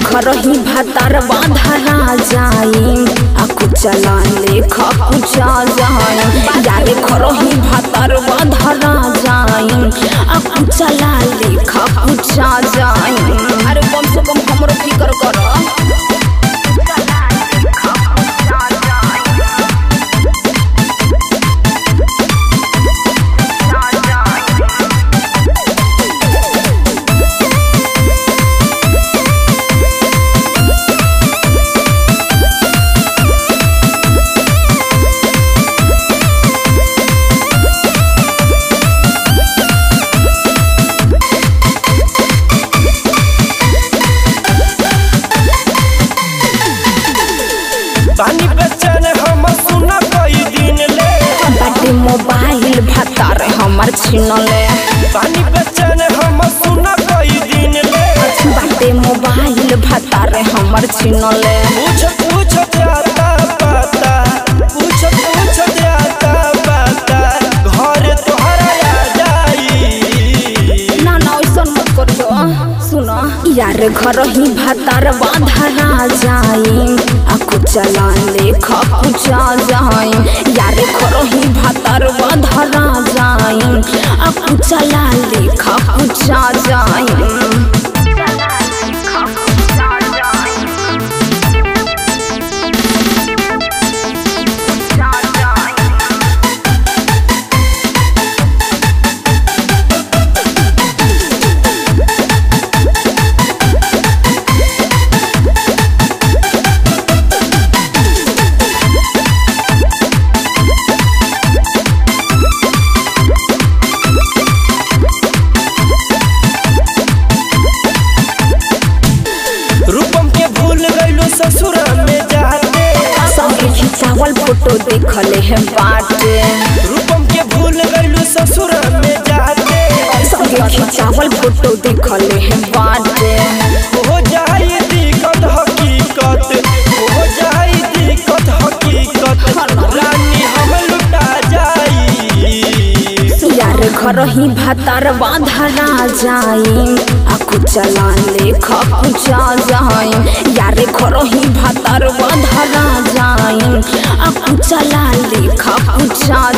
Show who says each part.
Speaker 1: घर ही भातार बांधरा जाई आ कुचला लेखा कुचा जाई यारे घर ही भातार बांधरा जाई आ कुचला लेखा कुचा जाई अरे कम से कम हमरो फिकर कर
Speaker 2: पानी बेचन हम सुना कई दिन ले
Speaker 1: बाटे मोबाइल भातार हमर छिनले
Speaker 2: पानी बेचन हम सुना कई दिन ले
Speaker 1: बाटे मोबाइल भातार हमर छिनले
Speaker 2: पूछ पूछ जाता पाता पूछ पूछ जाता पाता घर तोहरा आ जाई
Speaker 1: ना ना ऐसन मत करियो सुन यार घर ही भातार बांधरा जाई आ कुचला लेखा कुचा जाई यार घर ही भातार बांधरा जाई आ कुचला लेखा कुचा जाई
Speaker 2: रूपम के भूल गइलो ससुर में जाते
Speaker 1: सबके खिंचावल फोटो देखले है बाटे
Speaker 2: रूपम के भूल गइलो ससुर में जाते
Speaker 1: सबके खिंचावल फोटो देखले है बाटे
Speaker 2: हो जाई दिक्कत हकीकत हो जाई दिक्कत हकीकत रानी हम लुटा जाई
Speaker 1: यार घर ही भातार बांधरा जाई आ कुचला लेखा कुचा जाई यार घर ही भातार बांधरा जाई आ कुचला लेखा कुचा